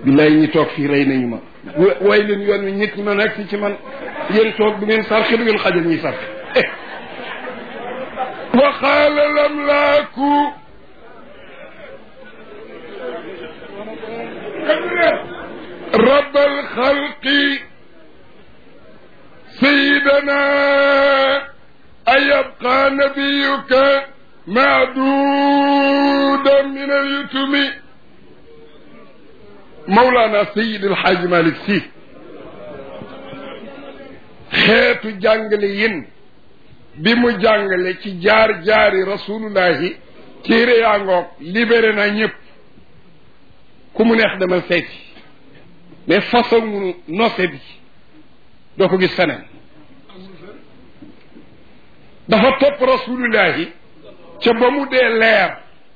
billaay ñi toog fii rey nañu ma way leen yoon wi nit ñi ma nekk si ci man yéen toog du ngeen sarxe du ngeen xajal ñuy sarxe wa qaala lamlaaku رب الخلق سيدنا أيبقى نبيك معدودا من اليتم مولانا سيد الحاج مالك سي xeetu jàngale yin bi mu jàngale ci jaar jaari rasulullahi téere yaa ngoog libéré na ñëpp ku mu neex demal seeti mais façon nose bi doo ko gis feneen dafa topp rasulullahi ca ba mu dee leer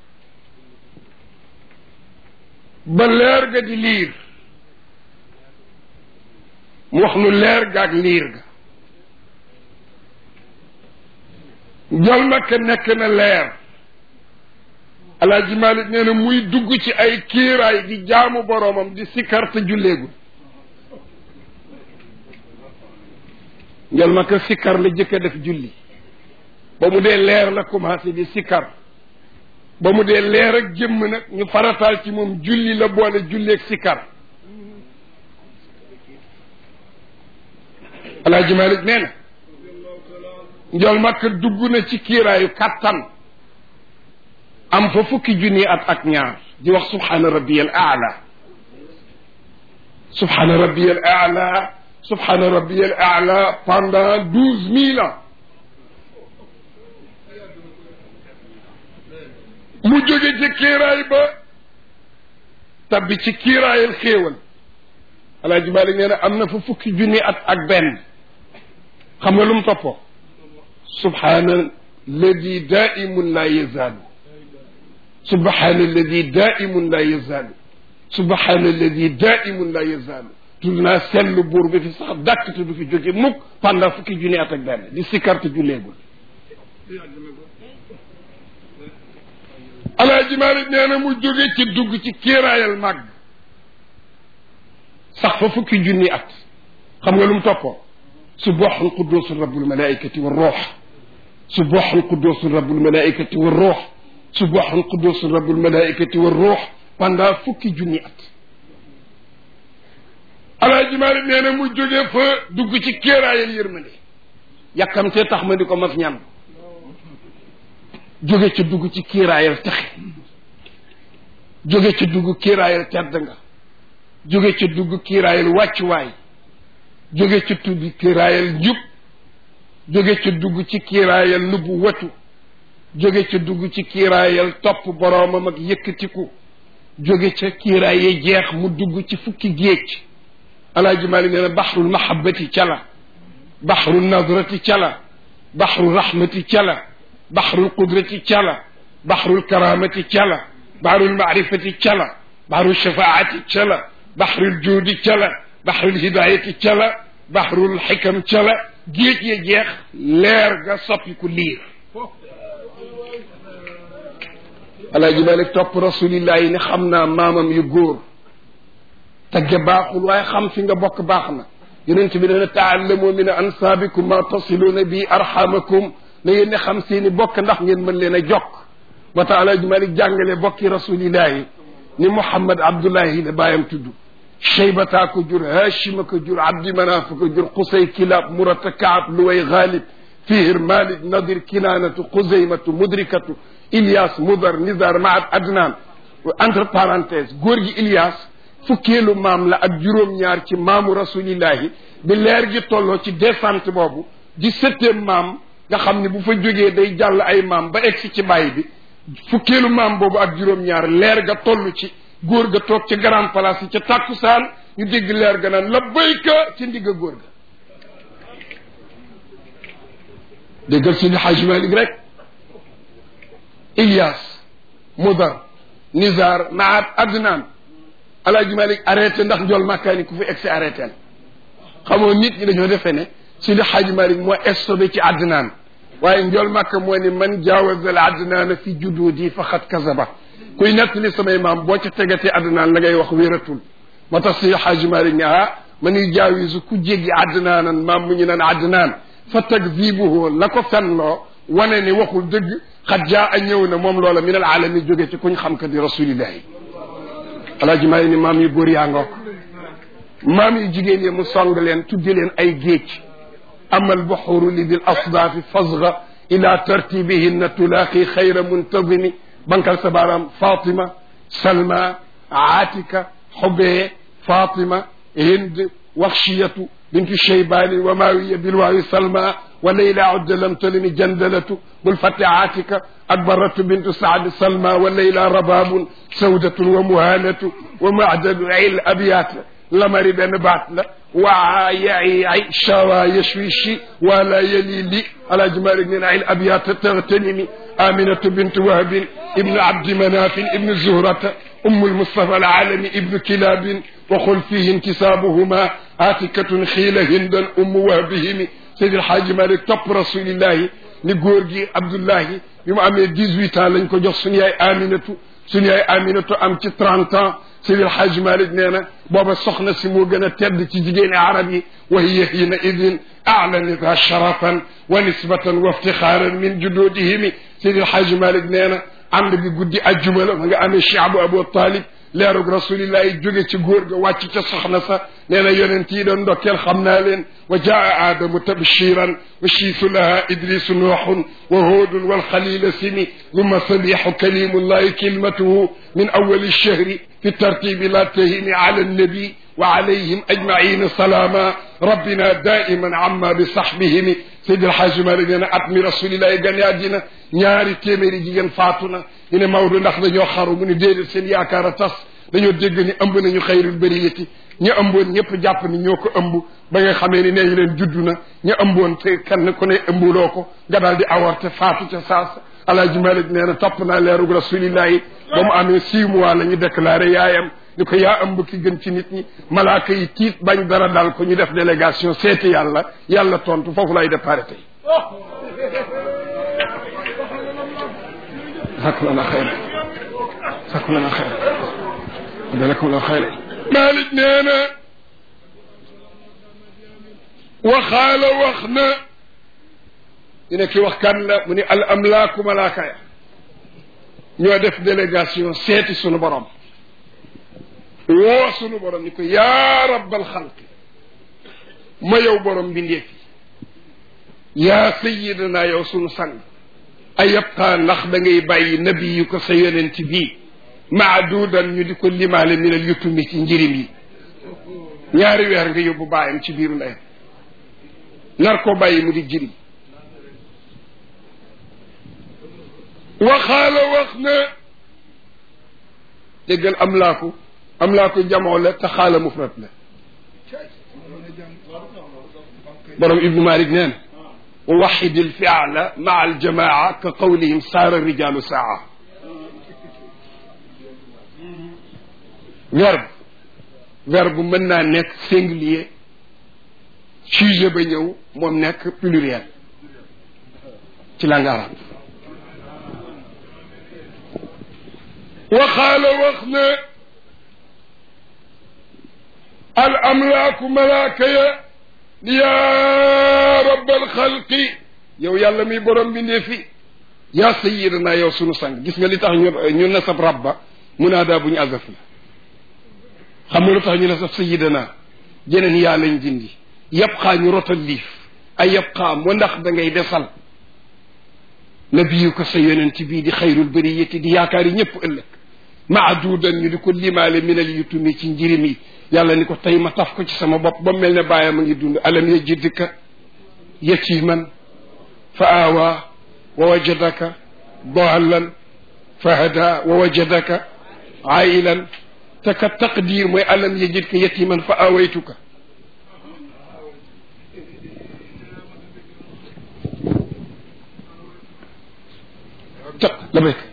ba leer ga di liir mu wax nu leer ga ak liir ga njol makka nekk na leer alaaji malik nee na muy dugg ci ay kiiraay di jaamu boroomam di sikkar te julleegul njol makka sikkar la jëkk a def julli ba mu dee leer la commencé di sikkar ba mu dee leer ak jëmm nag ñu farataal ci moom julli la boole julleeg sikkar alaaji malik nee na njol makka dugg na ci kiiraayu kàttan am fa fukki junni at ak ñaar di wax subhaana rabbiyal aala subhaana rabbiyal aala subhaana rabbiyal aala pendant douze mille ans mu jóge ci kiiraay ba tabbi ci kiiraayal xéewal alaaji Maalik nee na am na fa fukki junni at ak benn xam nga lu mu toppoo subhaana alladi daimun la yazaalu subhaana alladi daimun la yazaalu subhaana alladi daimun la yazaalu tudd naa seetlu buur bi fi sax dàkk te du fi jóge mukk pendant fukki junni at ak benn di sikkarte julleegul alaaji Maalik nee na mu jóge ci dugg ci kiiraayal màgg sax fa fukki junni at xam nga lu mu toppoo subhaanal qudduusu rabbul malaaikati wa ruux subhaanal qudduusu rabbul malaaikati wa ruux subhaanal qudduusu rabbul malaaikati wa ruux pendant fukki junni at alaaji Maalik nee na mu jóge fa dugg ci kéeraayal yërmande yàkkamtee tax ma di ko mas ñan jóge ci dugg ci kiiraayal texe jóge ci dugg kiiraayal tedd nga jóge ci dugg kiiraayal wàccuwaay jóge ci tudd kiiraayal njub jóge ci dugg ci kiiraayal nubbu watu jóge ci dugg ci kiiraayal topp boroomam ak yëkkatiku jóge ca kiiraay yi jeex mu dugg ci fukki géej alaaji Maalik nee na baxrul mahabbati cala baxrul nadrati cala baxrul rahmati cala baxrul qudrati cala baxrul karamati cala baxrul maarifati cala baxrul shafaati cala baxrul juudi cala baxrul hidayati cala baxrul xikam cala géej ya jeex leer ga soppiku liir alaaji Malik topp rasulillahi ne xam naa maamam yu góor tagge baaxul waaye xam fi nga bokk baax na yonent bi dana taallamu min ansaabikum ma tasiluuna bi arxamakum na ngeen ne xam seeni bokk ndax ngeen mën leen a jokk ba tax alaaji Malik jàngale bokki rasulillahi ni Muhammad Abdullahi la bàyyam tudd Cheybata ko jur Hachima ko jur Abdi Manaf ko jur Qusay Kilab Murata Kaab Luway Ghalib Fihr Malik Nadir Kinaanatu Xuzaymatu Mudrikatu Ilyas Mudar Nizar Maad Adnan entre parenthèse góor gi Ilyas fukkeelu maam la ak juróom-ñaar ci maamu rasulillahi bi leer gi tolloo ci descente boobu di septième maam nga xam ne bu fa jógee day jàll ay maam ba egsi ci bàyyi bi fukkeelu maam boobu ak juróom-ñaar leer ga toll ci góor ga toog ca grand place yi ca tàkkusaan ñu dégg leer ga naan labbayka ci ndigga góor ga déggal si ni Xaaj Malik rek Ilyas Mudar Nizar Maat Adnan Alaaji Malik arrêté ndax njool màkkaani ku fi egsi arrêté xamoo nit ñi dañoo defee ne si li Xaaj Malik moo estobé ci Adnan waaye njool màkka moo ni man jaawazal Adnaana fi jududi faqad kazaba kuy nettali samay maam boo ca tegatee Adnaan la ngay wax wératul moo tax si xaaji Malik ne ah man yujaawisu ku jéggi adnaanan maam mu ñu naan adnaan fa takdibuhu la ko fenloo wane ni waxul dëgg xat jaa a ñëw na moom loola min al alami jóge ci kuñ xam ka di rasulillahi alaaji Malik ni maam yu góor yaa ngoog maam yu jigéen yi mu song leen tudde leen ay géej amal buxuru li bil asdaafi fasga ila tartibihinna tulaaqi xayra muntazimi bankal sa baaraam fatima salma aatika xubee fatima hind waxshiyatu bintu cheybani wa maawiya bilwaawi salma wa layla udda lam talimi jandalatu bul fàtte aatika ak baratu bintu saad salma wa layla rababun sawdatun wa muhanatu wa macdadu il abiyat lamari benn baat la waa yaay ay shawa yashwishi wala yali li alaaji malik nee na il abiyata taghtanimi aminatu bint wahbin ibnu abdi manafin ibnu zuhrata أم المصطفى العالمي ابن كلاب وقل فيه انتسابهما آتكة خيل هندا أم وهبهم سيد الحاج مالك توب رسول الله ni góor gi Abdullahi bi mu amee dix-huit ans lañ ko jox suñu yaay Aminatu suñu yaay Aminatu am ci trente ans Seydi El Hadj Malick nee na booba soxna si moo gën a tedd ci jigéeni arab yi wa hiya hiina idin a'lanatha sharafan wa nisbatan wa iftixaaran min juduudihimi Seydi El Hadj Malick nee na ànd bi guddi ajjuma la ma nga amee Cheikh Abu Talib leerug rasulillah yi jóge ci góor ga wàcc ca soxna sa nee na yonent yi doon ndokkeel xam naa leen wa jaa aadamu tabshiran wa shiisu laha idrisu nuuxun wa hoodun walxalila simi luma sabixu kalimullahi kilmatuhu min awali lchahri fi tartibi la tahimi ala annabi wa alayhim ajmaina salaama rabbina daiman amma bi saxbihimi Seydi El Hadji Malick nee na at mi rasulillahi gane àddina ñaari téeméeri jigéen faatu na ñu ne Maodo ndax dañoo xaru mu ne déedéet seen yaakaar a tas dañoo dégg ni ëmb nañu xayrul bariyati ña ëmboon ñëpp jàpp ni ñoo ko ëmb ba nga xamee ni nee leen judd na ña ëmboon te kenn ku ne ëmbuloo ko nga daal di avorté faatu ca saasa Alaaji Malick nee na topp naa leerug rasulillahi ba mu amee six mois la ñu déclaré yaayam ni ko yaa ëmb ki gën ci nit ñi malaaka yi tiit bañ dara dal ko ñu def délégation seeti yàlla yàlla tontu foofu lay déparé tey sakku lana xayra sakku lana xayra dalakum la xayra Malick nee na waxaala wax na dina ki wax kan la mu ni al amlaaku malaaka ya ñoo def délégation seeti sunu borom woo sunu borom ni ko yaa rabbal xalqi ma yow borom mbindeef yi yaa sayidana yow sunu sang a yabqaa ndax da ngay bàyyi nabi yu ko sa yonent bii maaduudan ñu di ko limaale min al yutumi ci njirim yi ñaari weer nga yóbbu bàyyam ci biiru ndeyam nar koo bàyyi mu di jirim waxaala wax na déggal am laa ko am laa ko jamoo la te xaala mufrat la borom ibnu malik nee na wa waxid alfiala maa aljamaa ka qawlihim saara rijalu saa verbe verbe mën naa nekk singulier sujet ba ñëw moom nekk pluriel ci langue arabe waxaala wax na al amlaaku malaaka ya yaa rabbal xalqi yow yàlla mi borom bi ndee fi yaa sayidana yow sunu sang gis nga li tax ñu ñu nasab rabba munaadaa bu ñu azaf la xam nga lu tax ñu nasab sayidana jeneen yaa lañ dindi yabqaa ñu rotal liif ay yabqaa mu ndax da ngay desal nabiyu ko sa yonent bii di xayrul bariyati di yaakaar yi ñëpp ëllëg maaduudan ñu di ko limaale minal yutumi ci njirim yi yàlla ni ko tey ma taf ko ci sama bopp ba mel ne bàyyam a ngi dund alam yajidka yatiman fa aawaa wa wajadaka daalan fa hada wa wajadaka ailan te ka taqdir mooy alam yajidka yatiman fa aawaytuka ta la béyk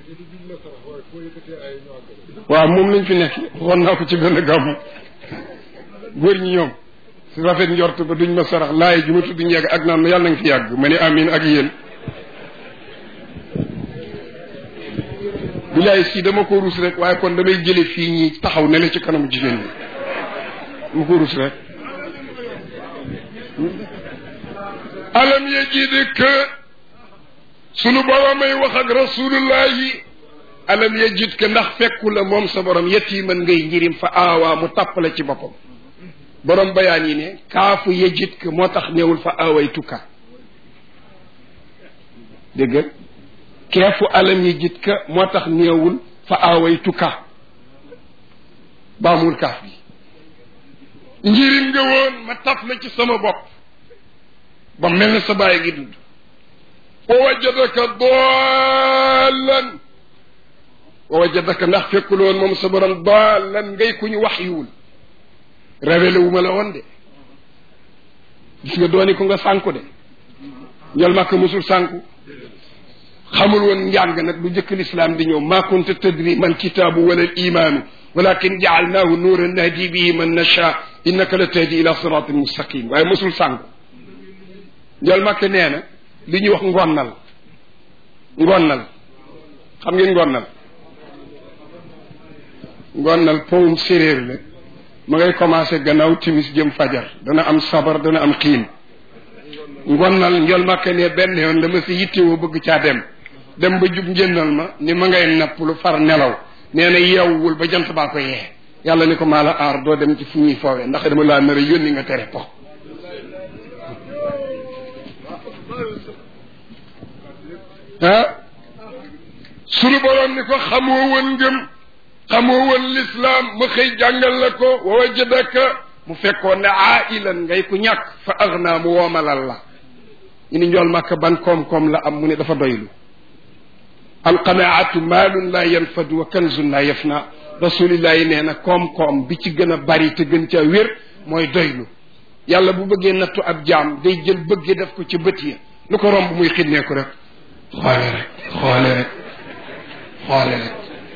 waaw moom lañ fi nekk waxoon naa ko ci benn gàmmu góor ñi ñoom si rafet njort ba duñ ma sarax laay ju ma tudd ñu yàgg ak naan ma yàlla nañ fi yàgg ma ne amin ak yéen bilaay si dama ko ruus rek waaye kon damay jële fii ñi taxaw ne la ci kanamu jigéen ñi mu ko rus rek alam yajidka sunu borom ay wax ak rasulullahi alam yajidka ndax fekku la moom sa borom yetiman ngay njirim fa aawaa mu tàppale ci boppam borom bayaan yi ne kaafu yajidka moo tax néewul fa aawaytuka dégg nga keefu alam yajidka moo tax néewul fa aawaytuka baamul kaaf bi njirim nga woon ma taf la ci sama bopp ba mel na sa bàyyi gi dund wa wajadaka doolan wa wajadaka ndax fekkul woon moom sa borom doolan ngay ku ñu wax yiwul révélé wu ma la woon de gis nga dooni ko nga sànku de njol màkk musul sànku xamul woon njàng nag lu jëkk lislaam di ñëw maa kunta tadri man kitaabu wala imaanu walakin jaalnaahu nuuran nahdi bihi man nasha innaka la tahdi ila siratin mustaqim waaye musul sànku njol màkk nee na li ñuy wax ngonnal ngonnal xam ngeen ngonnal ngonnal powum séréer la ma ngay commencé gannaaw timis jëm fajar dana am sabar dana am xiin ngonnal njol màkk ne benn yoon dama si yittewoo bëgg caa dem dem ba jub njënnal ma ni ma ngay napp lu far nelaw nee na yeewul ba jant baa ko yee yàlla ni ko maa la aar doo dem ci fu ñuy foowee ndax dama laa nar a yónni nga tere po ah sunu borom ni ko xamoo woon ngëm xamoo woon lislaam ma xëy jàngal la ko wa wajadaka mu fekkoon ne ailan ngay ku ñàkk fa agna mu woomalal la ñu ni njool màkk ban koom-koom la am mu ne dafa doylu alqanaatu maalun laa yanfadu wa kanzun laa yafna rasulillahi nee na koom-koom bi ci gën a bari te gën ca wér mooy doylu yàlla bu bëggee nattu ab jaam day jël bëggee def ko ci bët yi lu ko romb muy xinneeku rek xoole rek xoole rek xoole rek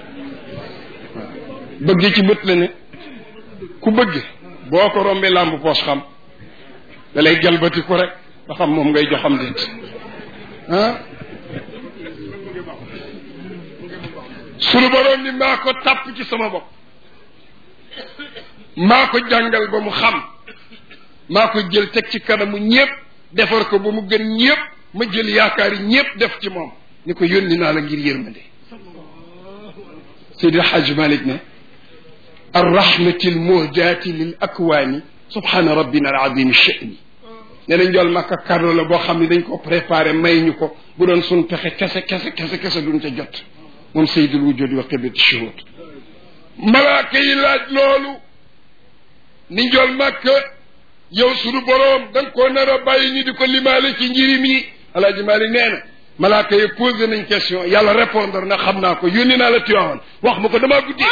bëgg ci bët la ne ku bëgg boo ko rombee làmb poos xam da lay jalbati ko rek ba xam moom ngay joxam déet ah sunu borom ni maa ko tàpp ci sama bopp maa ko jàngal ba mu xam maa ko jël teg ci kanamu ñépp defar ko ba mu gën ñépp ma jël yaakaar yi ñépp def ci moom ni ko yónni naa la ngir yërmande Seydi Hajj Malik ne arrahmati almuhdaati lil akwaani subhaana rabbina alazim sha'ni nee na njool makka cadeau la boo xam ne dañ ko préparé may ñu ko bu doon sun pexe kese kese kese kese duñ ca jot moom sayyidul wujudi wa qiblati shuhud malaaka yi laaj loolu ni njool makka yow sunu boroom da nga koo nar a bàyyi ñu di ko limaale ci njirim yi alaaji Malik nee na malaaka yi posé nañ question yàlla répondre na xam naa ko yónni naa la Tiwaawan wax ma ko damaa guddi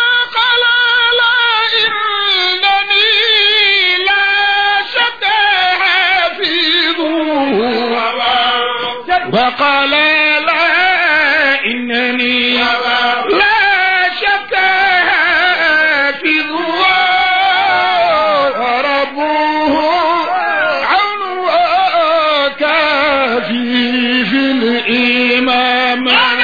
وقال لا إنني لا شك حافظ وربه عون وكافي في الإمام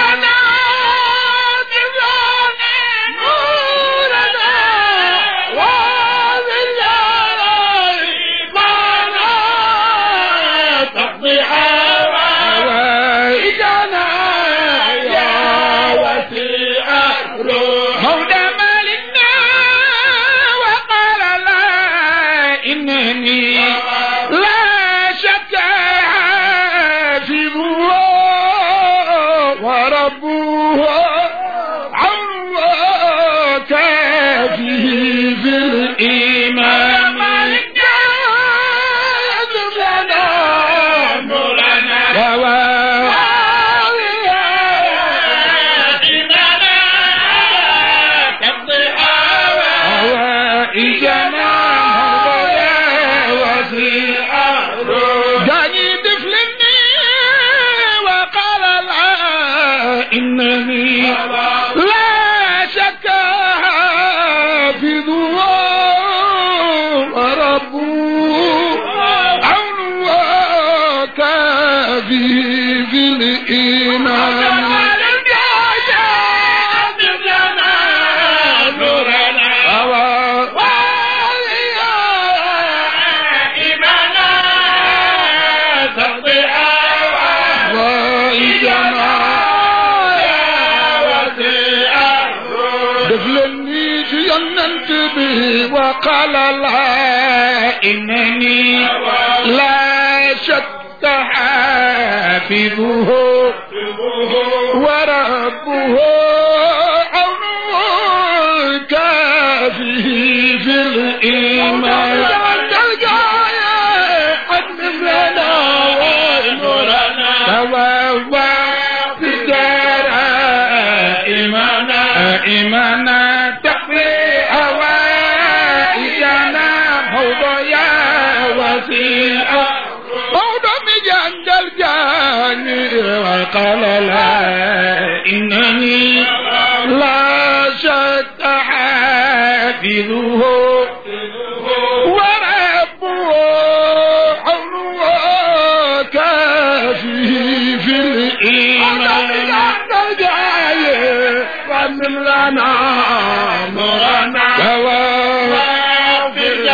مولى مالكنا وقال لا إنني لا شك حافظ وربه عون كافيه في الإمام حوائجنا مولاي وسيع داني دفلني وقال لا إنني لا شك حافظ وربه عون وكافي في الإيمان وقال لا إنني لا شك حافظه وربه عونه كافي في الإيمان أتمم لنا ونورنا توفى في الدار إيمانا إيمانا تقضي حوائجنا موضوعا وسيعا موضوع مجند الجاني وقال لا إنني لا شك حافظه وربه حوله كافي في الإيمان ومن لنا نورنا وواغفر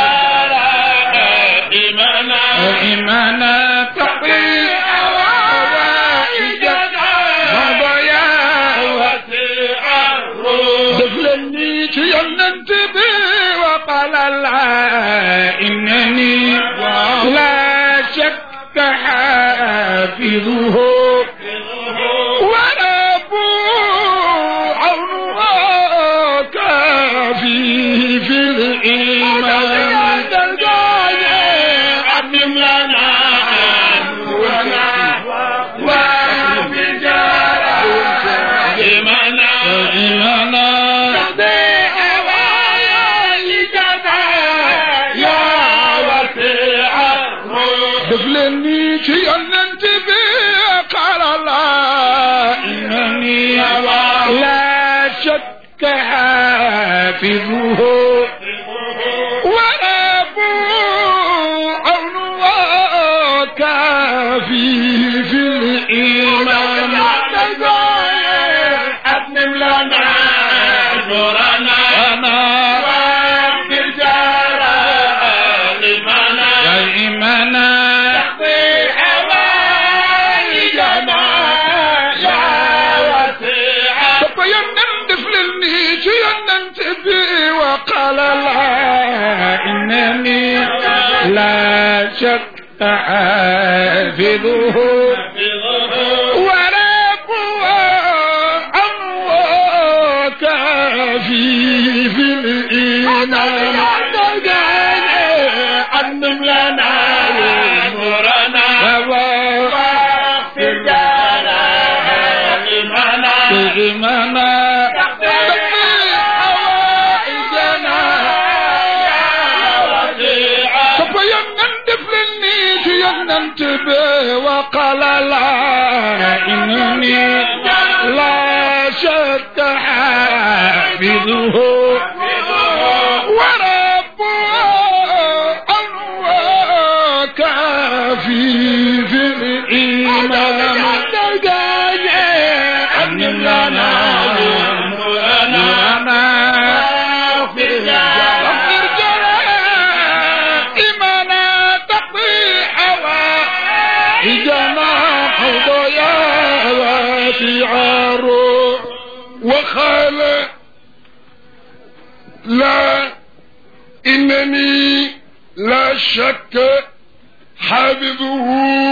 إيمانا إيمانا تقي حوائجنا مضيا وسيع دخلني تيمنتبه وقال لا إنني لا شك حافظه وربه عونه كافي في الإيمان عمم لنا نورنا وبجارة إيمانا إيمانا دفلني شي أنت بي قال الله إنني لا شك حافظه وربه عونه كافي في الإيمان أتمم لنا نورنا أنا واغفر جارا لمنا يا إيمانا تقضي حوائجنا يا وسيعا تبين دفلني شيئا تبي وقال لا إنني لا شك حافظه وربه الله كافي في الإيمان أنم لنا نورنا واغفر لنا إيمانا إيمانا تقضي حوائجنا تبين دفلني ينتبه وقال لا إنني لا شك حافظه وربه الله كافي في الإيمان أمن لنا نورنا واغفر لنا إيمانا تقضي حوائجنا قضايا وشعار وقال لا إنني لا شك حافظه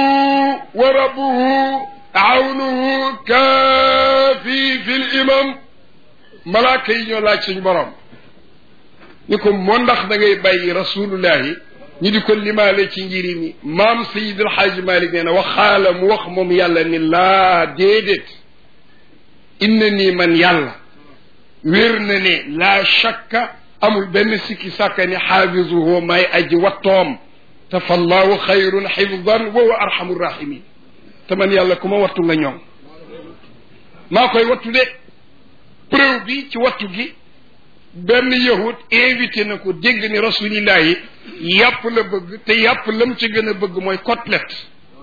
وربه عونه كافي في الإمام malaaka yi ñoo laaj suñu borom ni ko moo ndax da ngay bàyyi rasulullahi ñi di ko limaale ci njiri mi maam sayid alxaaji malik nee na waxaala mu wax moom yàlla ni laa déedéet inna nii man yàlla wér na ne laa shakka amul benn sikki sàkka ni xaafisuhu may aji wattoom te fallahu xayrun xifdan wa huwa arhamu rahimin te man yàlla ku ma wattu nga ñoom maa koy wattu de preuve bi ci wattu gi benn yahud invité na ko dégg ni rasulillahi yàpp la bëgg te yàpp lam ci gën a bëgg mooy côtelette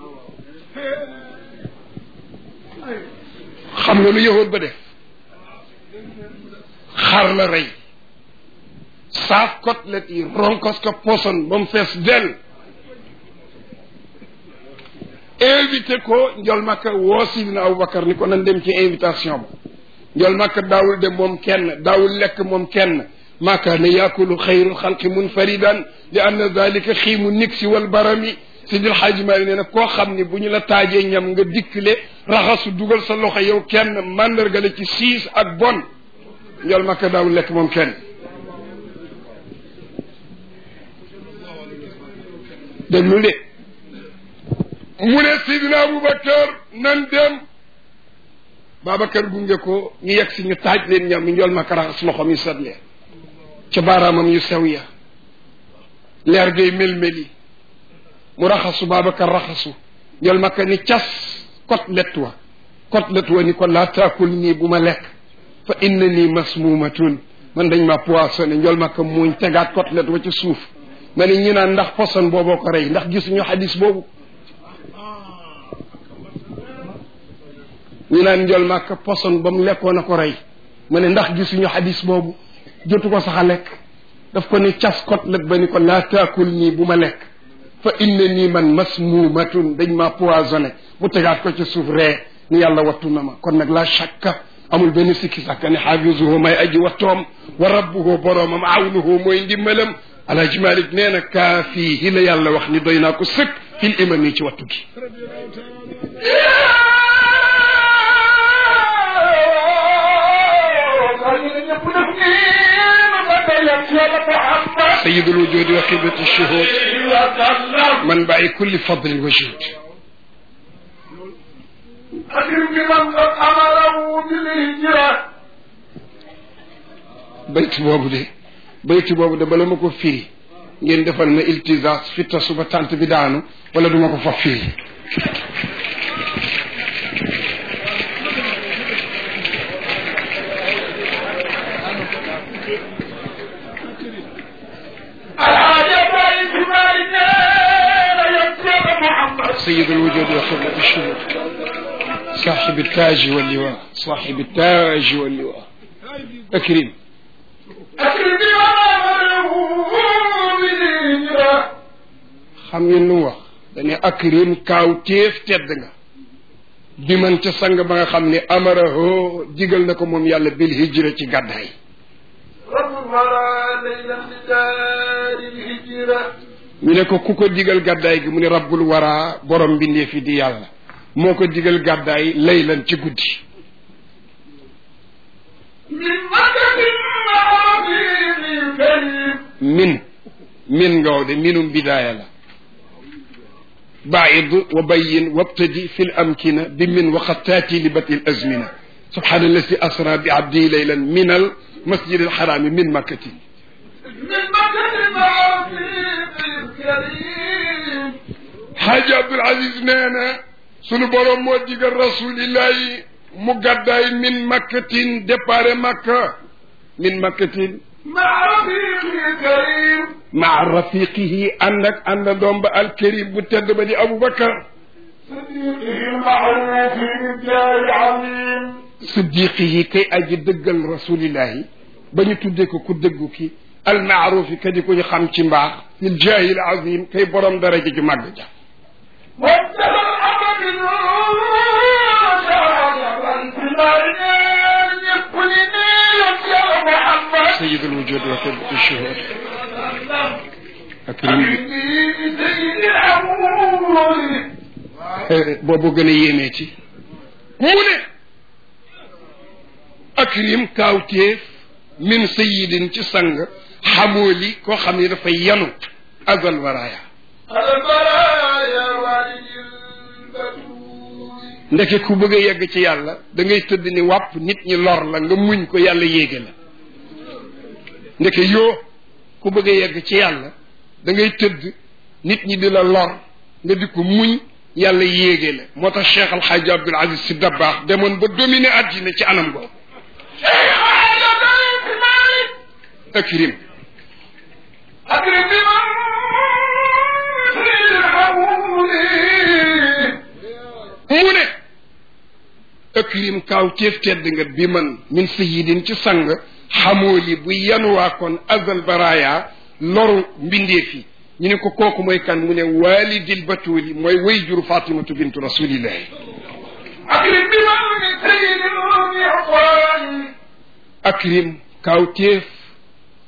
xam nga lu yahud ba def xar la rey saaf côtelette yi ronkos ko poson ba mu fees del invité ko njol makka woo sidina aboubacar ni ko nan dem ci invitation ba njol makka daawul dem moom kenn daawul lekk moom kenn ma kaana yaakulu xayru xalqi munfaridan li anna dalika xiimu niksi wal barami sidil xaaji maali nee na koo xam ne bu ñu la taajee ñam nga dikkle raxasu dugal sa loxo yow kenn mandarga la ci siis ak bon njol makka daawul lekk moom kenn déglu de mu ne sidina aboubacar nan dem babacar gunge ko ñu yegg si ñu taaj leen ñam mi njol makka raxas loxom yi set leen ca baaraamam yu sew ya leer gay mel-meli mu raxasu babacar raxasu njol makka ni cas côtelette wa côtelette wa ni ko laa taakul nii bu ma lekk fa inna nii masmuumatun man dañ ma poissonné njol makka muuñ tegaat côtelette wa ci suuf ma ne ñu naan ndax poson booboo ko rey ndax gisuñu xadis boobu ñu naan njol makka poson ba mu lekkoon a ko rey ma ne ndax gisuñu xadis boobu jotu ko sax a lekk daf ko ni cas côtelette ba ni ko laa taakul nii bu ma lekk fa inna nii man masmuumatun dañ ma poisonné mu tegaat ko ci suuf ree ni yàlla wattu na ma kon nag la shakka amul benn sikki sàkka ni xaafisuhu may aji wattoom wa rabbuhu boroomam awnuhu mooy ndimbalam alhaji malik nee na kaafiihi la yàlla wax ni doy naa ko sëkk fil imam yi ci wattu gi سيد الوجود وقبة الشهود منبع كل فضل وجود أكرم بمن قد أمره بالهجرة bayt boobu de bayt boobu de bala ma ko firi ngeen defal ma iltisas fitta suba tànt bi daanu wala duma ko fa firi الحاجة بايت مالنا يبقى محمد سيد الوجود وقبة الشهود صاحب التاج واللواء صاحب التاج واللواء أكرم أكرم بمن أمره بالهجرة xam ngeen lu mu wax dañu akrim kaaw téef tedd nga bi man ca sang ba nga xam ne amaraho digal na ko moom yàlla bil hijra ci gàddaay رب المرى ليلا لدار الهجرة ñu ne ko ku ko digal gàddaay gi mu ne rabbul wara borom mbindee fi di yàlla moo ko digal gàddaay laylan ci guddi من مكة العظيم الكريم min min ngaw de minum bidaaya la baid wa bayin wabtadi fi l amkina bi min waqad taati li bati l azmina subhana alladi asra bi abdi laylan min al masjid al harami min makkatin من مكة العظيم الكريم xaaji abdul aziz nee na sunu borom moo digal rasulillahi mu gàddaay min makkatin dépare makka min makkatin مع رفيق الكريم maa rafiqihi ànd ak ànd doom ba alkarim bu tedd ba di aboubacar صديقه المعروف بالجاه العظيم siddiqihi kay aji dëggal rasulillahi ba ñu tuddee ko ku dëggu ki almaarufi ka di ko ñu xam ci mbaax fil jaahi al azim kay borom daraja ju màgg ja وانتهى الأمر شهادة في الأرنان يقلني يا محمد sayid alwujud wa qiblat alshuhud akrim bi أكرمني بسيد الأمور boobu gën a yéemee ci mu ne akrim kaawteef min sayidin ci sang xamooli koo xam ne dafay yanu azal waraaya البرايا والد البتول ndeke ku bëgg a yegg ci yàlla da ngay tëdd ni wàpp nit ñi lor la nga muñ ko yàlla yéege la ndeke yoo ku bëgg a yegg ci yàlla da ngay tëdd nit ñi di la lor nga di ko muñ yàlla yéege la moo tax Cheikh Al Hadj Abdoul Aziz Sy Dabakh demoon ba dominer àddina ci anam go شيخ على بيت مالك akrim أكرم بمن سيد الأمور mu ne akrim kaaw ceef tedd nga bi man min sayidin ci sang xamooli bu yanuwaa kon azal baraya loru mbindeef yi ñu ne ko kooku mooy kan mu ne walidil batuli mooy way juru fatimatu bintu rasulillahi أكرم بمن سيد الأمور akrim kaaw teef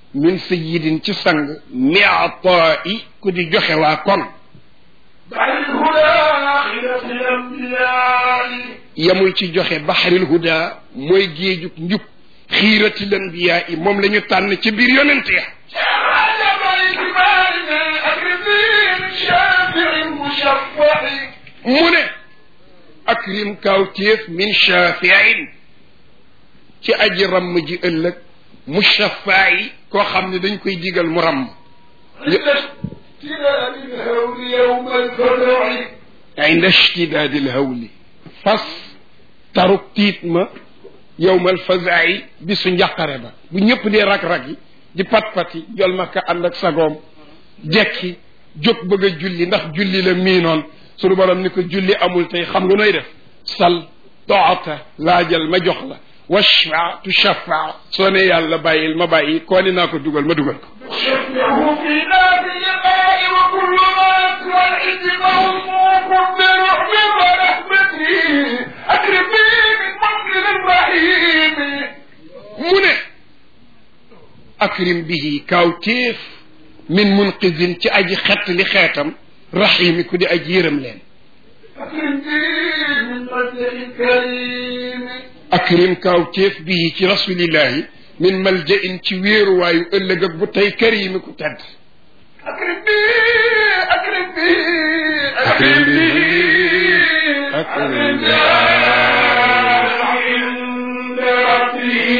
min sayidin ci sang miataa i ku di joxe waa kon بعد الهدى خلف الأنبياء yamul ci joxe baxaril huda mooy géejug njub xiirati lanbiyaa i moom la ñu tànn ci biir yonent ya شيخ عجب اعتبارنا أكرمين شافع مشفع mu ne akrim kawtéef min shafiin ci aji ramm ji ëllëg mushafaa yi koo xam ne dañ koy digal mu ramm عند اشتلال الهول يوم الفزع inda ishtidaadil hawli fas taruk tiit ma yowmal fazaay bisu njàqare ba bu ñëpp dee rak-rak yi di pat-pati jol makka ànd ak sagoom jekki jóg bëgg a julli ndax julli la miinoon sunu borom ni ko julli amul tey xam nga nooy def sal toota laajal ma jox la washfa tu shafa soo ne yàlla bàyyil ma bàyyi koo ni naa ko dugal ma dugal ko شفعه في ذات اللقاء وكل ما سوى الحزب موقوف برحمة ورحمته أكرم به من منزل الرحيم mu ne akrim bihi kawtéef min munqidin ci aji xett li xeetam rahimi ku di aji yërëm leen أكرم به من منزل كريم akrim kawtéef bihi ci rasulillahi min maljain ci wéeruwaayu ëllëg ak bu tey karimi ku tedd أكرم به أكرم به أكرم به أكرم به عند ربه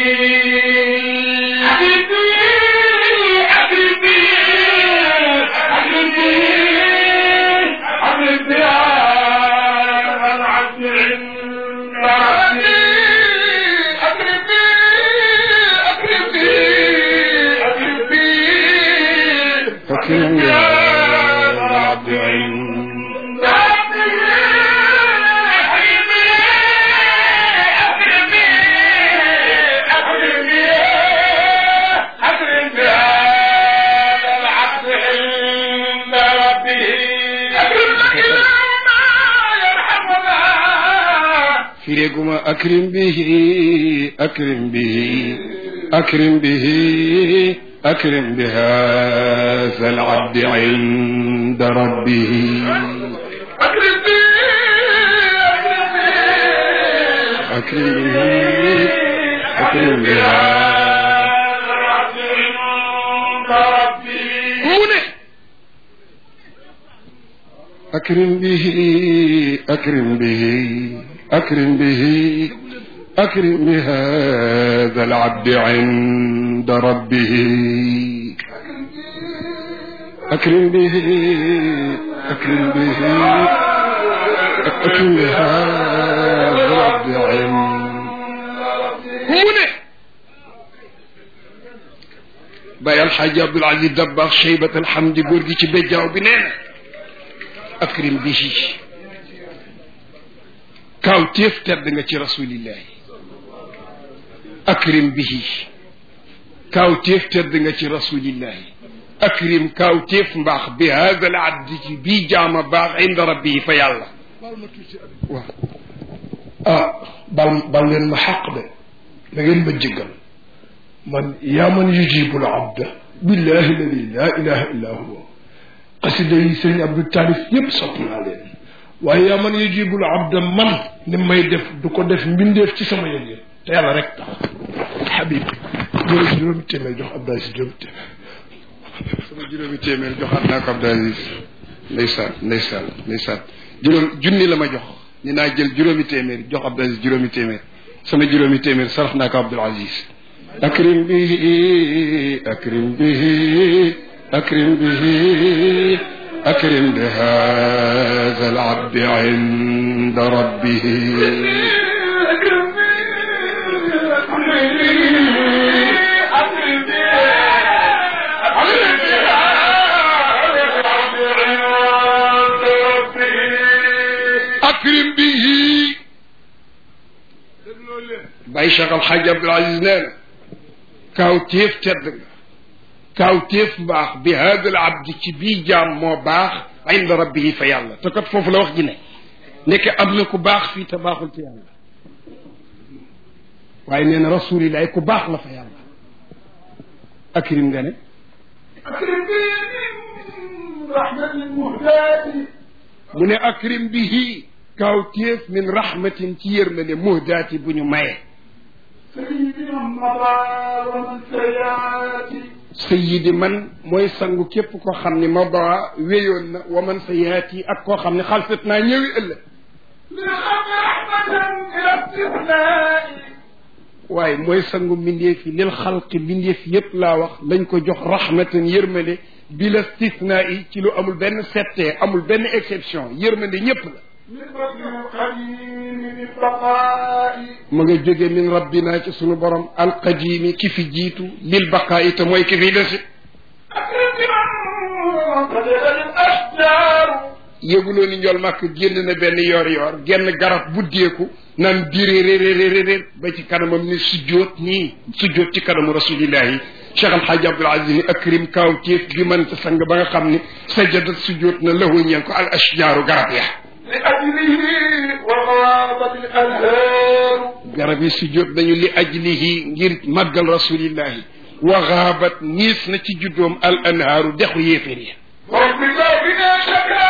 أكرم به أكرم به أكرم به أكرم به العبد عند ربه أكرم به أكرم به أكرم به أكرم يا العبد fireeguma akrim bihi akrim bihi akrim bihi akrim bi haza alabdi inda rabbihi akrim bihi akrim bi mu ne akrim bihi akrim bihi akrim bihi akrim bi hada alabdi inda rabbihi akrim bihi akrim bihi akrim bi hada alabdi mu ne Baye Alxaaji Abdul Aziz Dabaax Cheybat alhamdi góor gi ci béjjaaw bi nee na akrim bihi kaaw téef tedd nga ci rasulillahi akrim bihi kaaw téef tedd nga ci rasulillahi akrim kaaw téef mbaax bi hada al abdi ci bii jaama baax inda rabbi fa yàlla waaw ah bal bal leen ma xaq de da ngeen ma jéggal man yaa man yujibul abda billahi alladi laa ilaha illa huwa xasida yi sëriñ abdou taalif yépp sopp naa leen waaye yaa man yujibul abda man ni may def du ko def mbindeef ci sama yëg yëg te yàlla rek tax xabib juróomi juróomi téeméer jox abdou aziz juróomi téeméer sama juróomi téeméer joxaat naa ko Abdou Aziz ndeysaan ndeysaan ndeysaan juróom junni la ma jox ni naa jël juróomi téeméer jox Abdou Aziz juróomi téeméer sama juróomi téeméer sarax naa ko Abdul Aziz akrim bihi akrim bihi akrim bihi akrim bi hada al abdi inda rabbihi akrim bihi Baye Cheikh Al Hadj Abdoul Aziz nee na kaaw téef tedd nga kaaw téef mbaax bi hada al abdi ci bii jaam moo baax inda rabbihi fa yàlla te kat foofu la wax ji ne nekk am na ku baax fii te baaxul ci yàlla waaye nee na rasulillahi ku baax la fa yàlla akrim nga ne أكرم بي من رحمة المهداة mu ne akrim bihi kawtéef min rahmatin ci yërmande muhdaati bu ñu maye سيدنا مضى ومن سياتي sayidi man mooy sangu képp koo xam ni mada wéyoon na wa man sa yaati ak koo xam ne xalfet naa ñëwi ëllëg للخلق رحمة إلى استثناء waaye mooy sangu mbindeef yi lil xalqi mbindeef yépp laa wax lañ ko jox rahmatan yërmande bi la stithna yi ci lu amul benn settee amul benn exception yërmande ñépp la من فضل القديم للبقاء ma nga jóge min rabbina ci sunu borom alqadimi ki fi jiitu lil baqaayi te mooy ki fi desi أكرم بمن قدر الأشجار yëguloo ni njol màkk génn na benn yoor yoor genn garab buddeeku naan dirérérérérér ba ci kanamam ni sujjóot nii sujjóot ci kanamu rasulillahi cheikh alhaji abdul aziz ni akrim kaaw téef bi man sa sang ba nga xam ni sajadat sujjóot na lahu ñeen ko al ashjaaru garab ya لأجله وغابت الأنهار garab yi sujjóot nañu li ajlihi ngir màggal rasulillahi wa gaabat niis na ci juddoom al anhaaru dexu yéeféer ya رب بنا شكا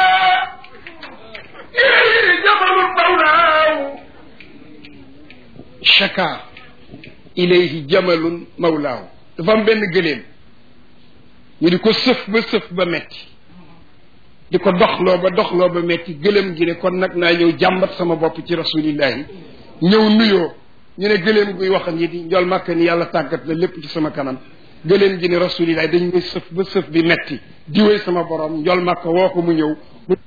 إليه جبل مولاه shaka ilayhi jamalun mawlaahu dafa am benn gëléem ñu di ko sëf ba sëf ba metti di ko doxloo ba doxloo ba metti gëléem gi ne kon nag naa ñëw jàmbat sama bopp ci rasulillahi ñëw nuyoo ñu ne gëléem guy wax nit yi njol màkk ni yàlla tàggat la lépp ci sama kanam gëléem gi ne rasulillahi dañ may sëf ba sëf bi metti diwee sama borom njol màkk woo ko mu ñëw mu